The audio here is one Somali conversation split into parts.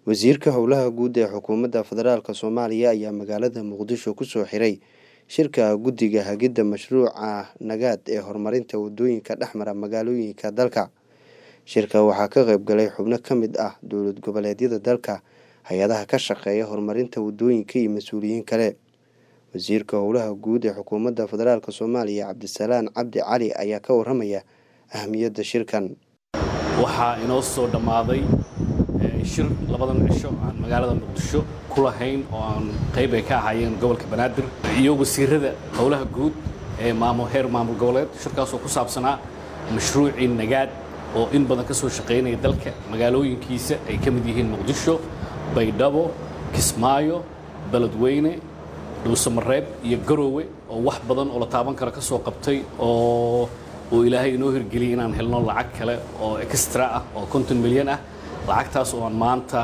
wasiirka howlaha guud ee xukuumadda federaalk soomaaliya ayaa magaalada muqdisho kusoo xiray shirka guddiga hagidda mashruuca nagaad ee horumarinta wadooyinka dhexmara magaalooyinka dalka shirka waxaa ka qayb galay xubno ka mid ah dowlad goboleedyada dalka hay-adaha ka shaqeeya horumarinta wadooyinka iyo mas-uuliyiin kale wasiirka howlaha guud ee xukuumadda federaalk soomaaliya cabdisalaan cabdi cali ayaa ka waramaya ahamiyadda shirkan waxaa inoo soo dhammaaday shir labadan cisho aan magaalada muqdisho ku lahayn oo aan qayb ay ka ahaayeen gobolka banaadir iyo wasiirada howlaha guud ee heer maamul goboleed shirkaasoo ku saabsanaa mashruucii nagaad oo in badan ka soo shaqaynaya dalka magaalooyinkiisa ay ka mid yihiin muqdisho baydhabo kismaayo beledweyne dhuusamareeb iyo garoowe oo wax badan oo la taaban karo ka soo qabtay oo uu ilaahay inoo hirgeliyay inaan helno lacag kale oo extra ah oo konton milyan ah lacagtaas oo aan maanta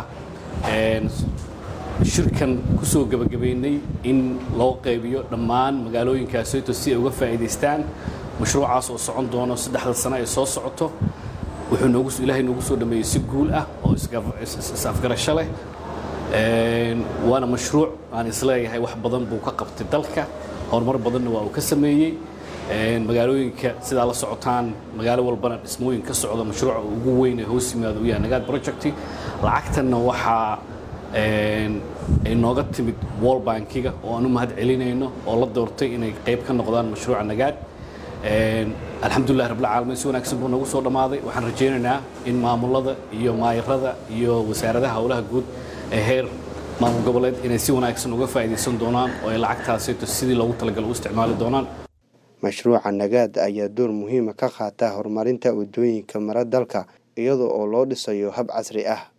shirkan ku soo gebagabaynay in loo qaybiyo dhammaan magaalooyinkaasito si ay uga faa'iidaystaan mashruucaas oo socon doono saddexda sano ay soo socoto wuxuu noogu ilaahay noogu soo dhameeyey si guul ah oo is-afgarasho leh waana mashruuc aan isleeyahay wax badan buu ka qabtay dalka horumar badanna waa uu ka sameeyey magaalooyinka sidaa la socotaan magaalo walbana dhismooyin ka socda mashruuca ugu weyn ee hoos yimaado u yahay nagaad project lacagtanna waxaa ay nooga timid wall bankiga oo aan u mahad celinayno oo la doortay inay qayb ka noqdaan mashruuca nagaad alxamdulilah rabbilcaalamiin si wanaagsan buu noogu soo dhammaaday waxaan rajaynaynaa in maamulada iyo maayarada iyo wasaaradaha howlaha guud ee heer maamul goboleed inay si wanaagsan uga faa'iidaysan doonaan oo ay lacagtaasito sidii loogu talagal u isticmaali doonaan mashruuca nagaad ayaa door muhiima ka qaata horumarinta wadooyinka mara dalka iyada oo loo dhisayo hab casri ah